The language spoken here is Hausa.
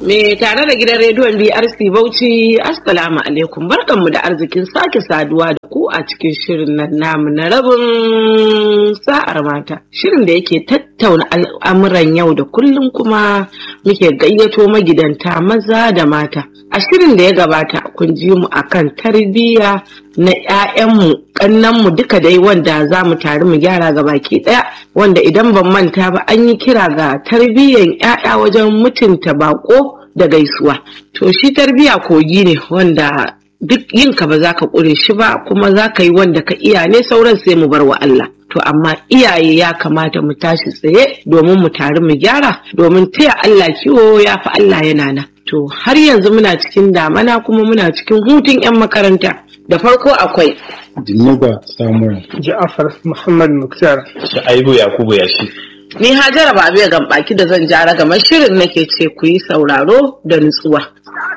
Me tare da gidan rediyon BRC Bauchi, Assalamu alaikum barkanmu da arzikin sake saduwa da ku a cikin shirin nan namu na rabin sa'ar mata. Shirin da yake tattauna al'amuran yau da kullum kuma muke gayyato magidanta maza da mata. A shirin da ya gabata kun ji mu akan tarbiyya na 'ya'yanmu kannanmu duka dai wanda za mu tare mu gyara ga baki ɗaya wanda idan ban manta ba an yi kira ga tarbiyyan 'ya'ya wajen mutunta bako da gaisuwa to shi tarbiyya kogi ne wanda duk yinka ba za ka ƙure shi ba kuma za ka yi wanda ka iya ne sauran sai mu bar wa Allah to amma iyaye ya kamata mu tashi tsaye domin mu tare mu gyara domin taya Allah kiwo ya fi Allah yana nan to har yanzu muna cikin damana kuma muna cikin hutun 'yan makaranta da farko akwai Dinuba Samuel. Ja'afar Muhammad Muktar. Sha'aibu Yakubu Yashi. Ni Hajara ba biya baki da zan jara gamar shirin nake ce ku yi sauraro da nutsuwa.